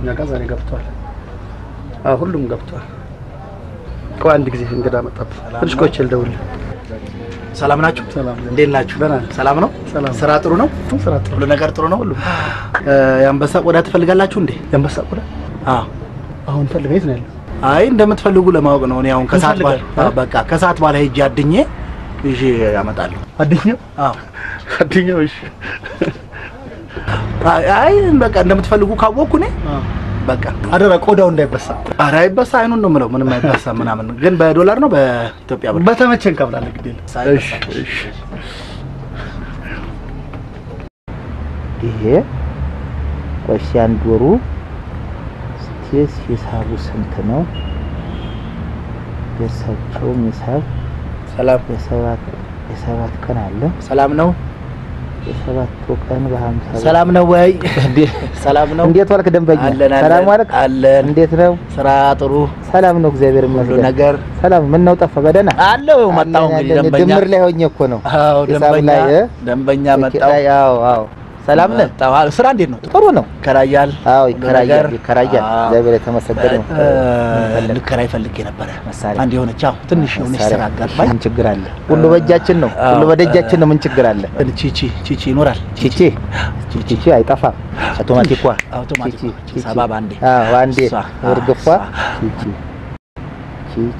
እኛ ጋር ዛሬ ገብቷል። አዎ ሁሉም ገብቷል። ቆይ አንድ ጊዜ እንግዳ መጣብህ። ትንሽ ቆይቼ ልደውልልህ። ሰላም ናችሁ? ሰላም እንዴት ናችሁ? ደህና ነን። ሰላም ነው? ሰላም። ስራ ጥሩ ነው? ስራ ጥሩ ሁሉ ነገር ጥሩ ነው? ሁሉ የአንበሳ ቆዳ ትፈልጋላችሁ እንዴ? የአንበሳ ቆዳ አዎ። አሁን ፈልግ የት ነው ያለው? አይ እንደምትፈልጉ ለማወቅ ነው። እኔ አሁን ከሰዓት በኋላ እንፈልጋለን። አዎ፣ በቃ ከሰዓት በኋላ ሄጄ አድኜ ይዤ ያመጣለሁ። አድኛው አዎ። አድኛው። እሺ አይ አይ፣ በቃ እንደምትፈልጉ ካወቅኩ እኔ በቃ አደራ ቆዳው እንዳይበሳ። ኧረ አይበሳ፣ አይኑን ነው የምለው። ምንም አይበሳ ምናምን። ግን በዶላር ነው በኢትዮጵያ ብር? በተመቸን እንከፍላለን። ግድ የለም። ሳይበሳ። እሺ እሺ ይሄ ቆይ አንድ ወሩ ስቴስ ሂሳቡ ስንት ነው? የእሳቸውም ሂሳብ ሰላም የሰባት የሰባት ቀን አለ። ሰላም ነው። የሰባቱ ቀን በሀምሳ ብር። ሰላም ነው ወይ? ሰላም ነው። እንዴት ዋልክ ደንበኛ? አለን አለን ሰላም ዋልክ? አለን። እንዴት ነው? ስራ ጥሩ ሰላም ነው፣ እግዚአብሔር ሁሉ ይመስገን። ነገር ሰላም ምን ነው ጠፋ? በደህና አለው መጣሁ። አለን፣ እንግዲህ አለን። ደንበኛ ድምር ላይ ሆኜ እኮ ነው። አዎ ሂሳብ ደንበኛ ላይ እ? ደንበኛ ስልክ መጣሁ። ላይ፣ አዎ አዎ። ሰላም ነህ? መጣሁ። አዎ፣ ስራ እንዴት ነው? ጥሩ ነው። ይከራያል? አዎ ሁሉ ይከራያል፣ ነገር? ይከራያል። አዎ። እግዚአብሔር የተመሰገነ ነው። እ፣ ምን ፈለግ? ልከራይ ፈልጌ ነበረ። መሳሪያ አንድ የሆነች አዎ፣ ትንሽ የሆነች ስራ አጋጥማኝ። ምን ችግር አለ? ሁሉ በእጃችን ነው። ሁሉ አዎ። በደጃችን ነው። ምን ችግር አለ? ቺቺ ቺቺ ይኖራል። ቺቺ ቺቺ አይጠፋም። አውቶማቲኳ አውቶማቲክ ቺቺ ቺቺ። ሰባ በአንዴ አዎ አንዴ እሷ፣ እርግፏ እሷ። ቺቺ ቺቺ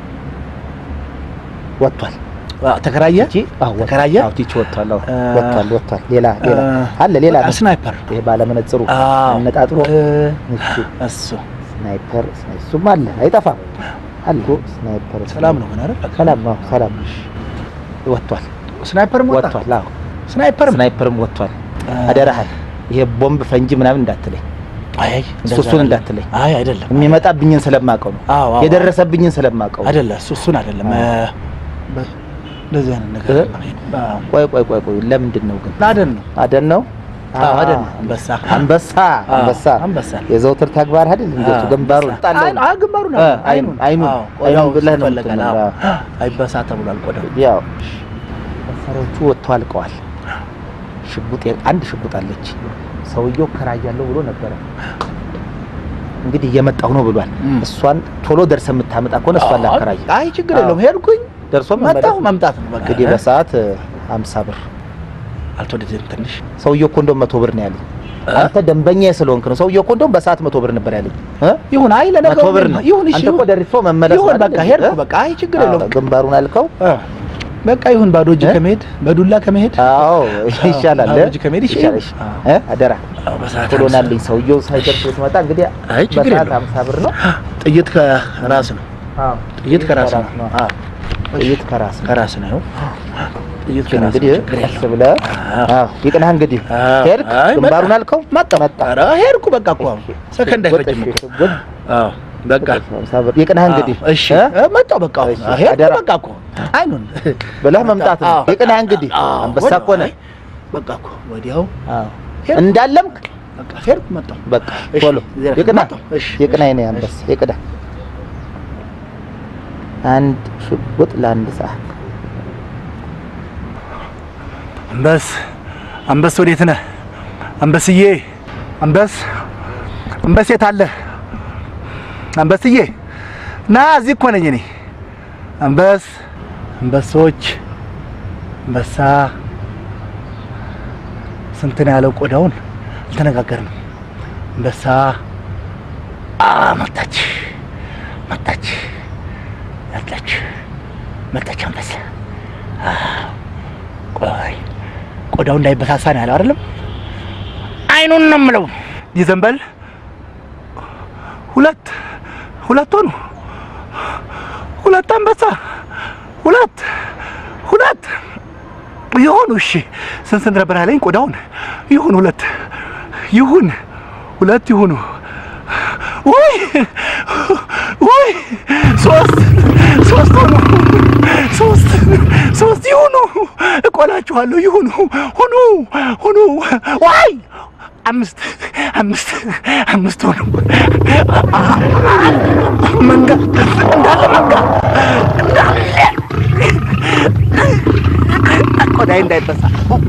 ወጥቷል። አዎ፣ ተከራየ ቺቺ አዎ ወጥቷል። ተከራየ? አዎ ቺቺ ወጥቷል። አዎ እ፣ ወጥቷል ወጥቷል። ሌላ ሌላ እ፣ አለ ሌላ ነው። ስናይፐር ይሄ ባለመነጽሩ አዎ። አነጣጥሮ እ፣ እሱ እሱ ስናይፐር እሱም አለ አይጠፋም። አለ ስናይፐር ሰላም ነው ምን አይደል? ሰላም ነው ሰላም ወጥቷል ስናይፐርም ወጣ። ወጥቷል። አዎ ስናይፐርም ስናይፐርም ወጥቷል። አደራህን ይሄ ቦምብ ፈንጂ ምናምን እንዳትለኝ አይ አይ፣ እሱ እንደዛ እሱን አይደለም። እንዳትለኝ አይ አይደለም የሚመጣብኝን ስለማውቀው ነው አዎ አዎ፣ የደረሰብኝን ስለማውቀው ነው። አይደለም እሱ እሱን አይደለም እ፣ በ- እንደዚህ አይነት ነገር እ? አዎ። ቆይ ቆይ ቆይ ቆይ ለምንድን ነው ግን አደን ነው አደን ነው አዎ አደን ነው አ- አንበሳ አንበሳ አዎ፣ አንበሳ አንበሳ የዘውትር ተግባር አይደል እንዴቱ አዎ፣ ግንባሩ አንበሳ። አይኑ- አዎ፣ ግንባሩ ነው እ፣ አይኑን አይኑን አዎ፣ አይኑን ቆዳው ብለህ ነው ይፈለጋል። የምትለው። አዎ። አዎ። አይበሳ ተብሏል ቆዳው ያው መሳሪያዎቹ ወጥተው አልቀዋል። ሽጉጥ አንድ ሽጉጥ አለች። ሰውየው ከራያለሁ ብሎ ነበረ። እንግዲህ እየመጣሁ ነው ብሏል። እም። እሷን ቶሎ ደርሰ የምታመጣ ከሆነ እሷን ላከራይ አይ ችግር አዎ። የለውም ሄድኩኝ ደርሶ መጣሁ መምጣት ነው በቃ እንግዲህ በሰዓት ሀምሳ ብር አልተወደደም ትንሽ ሰውየው እኮ እንደውም መቶ ብር ነው ያለኝ። አንተ ደንበኛ ስለሆንክ ነው። ሰውየው እኮ እንደውም በሰዓት መቶ ብር ነበር ያለኝ እ? ይሁን አይ ለነገሩ መቶ ብር ነው። ይሁን እሺ አንተ እኮ ይሁን ደርሶ መመለስ ይሁን ነው በቃ አይደል? ሄድኩ እ? በቃ አይ ችግር አዎ፣ የለውም ግንባሩን አልከው። እ፣ በቃ ይሁን ባዶ እጅ እ? ከመሄድ በዱላ ከመሄድ አዎ ይሻላል። ባዶ እ? እጅ ከመሄድ ይሻላል። ይሻላል። እ? አደራ አዎ፣ በሰዓት ቶሎ ሀምሳ ናልኝ። ሰውየው ሳይደርስ ብትመጣ እንግዲህ አይ ችግር በሰዓት የለውም። ሀምሳ ብር ነው። ጥይት ከራስ ነው አዎ ጥይት ከራስ ነው ነው። አዎ ጥይት ከራስ ነው። ከራስ ነው ጥይት ግን ከራስ እንግዲህ ነው ችግር ቀስ የለውም ብለህ አዎ። አዎ ይቅናህ። እንግዲህ አዎ። ሄድክ አይ፣ ግንባሩን መጣ። አልከው መጣሁ መጣ። ኧረ ሄድኩ በቃ እኮ አሁን ሰከንድ አይፈጅም እኮ ሽጉጥ አዎ በቃ ሀምሳ ብር ይቅናህ። እንግዲህ አዎ፣ እሺ እ? እ፣ መጣሁ በቃ አሁን እሺ፣ ሄድኩ አደራ። በቃ እኮ አይኑን ብለህ መምጣት ነው። አዎ። ይቅናህ። እንግዲህ አዎ፣ አንበሳ ወዲያው፣ እኮ ነህ። አይ፣ በቃ እኮ ወዲያው አዎ ሄድኩ። እንዳለምክ በቃ ሄድኩ መጣሁ በቃ እሺ፣ ቶሎ እዚህ ላይ ይቅናህ። መጣሁ። እሺ፣ ይቅናህ እሺ፣ የእኔ እሺ። አንበሳ ይቅናህ። አንድ ሽጉጥ ለአንድ ሰዓት አንበስ አንበስ ወዴት ነህ? አንበስዬ አንበስ አንበስ የት አለ? አንበስዬ ና እዚህ እኮ ነኝ እኔ። አንበስ አንበሶች አንበሳ ስንት ነው ያለው? ቆዳውን አልተነጋገርንም። አንበሳ አ መጣች መጣች መጣች መጣች አንበሳ ቆይ ቆዳው እንዳይበሳሳ ነው ያለው አይደለም? አይኑን ነው የምለው። ይዘንበል ሁለት ሁለት ሆኑ። ሁለት አንበሳ ሁለት ሁለት ይሁን። እሺ ስንት ስንት ነበር ያለኝ? ቆዳውን ይሁን ሁለት ይሁን ሁለት ይሁኑ። ውይ ውይ ሶስት ሶስት ሆኑ። ሶስት ሶስት ይሁኑ። እቆላችኋለሁ። ይሁኑ ሁኑ ሁኑ። ዋይ አምስት አምስት አምስት ሆኑ። መንጋ እንዳለ መንጋ እንዳለ ቆዳዬ እንዳይበሳ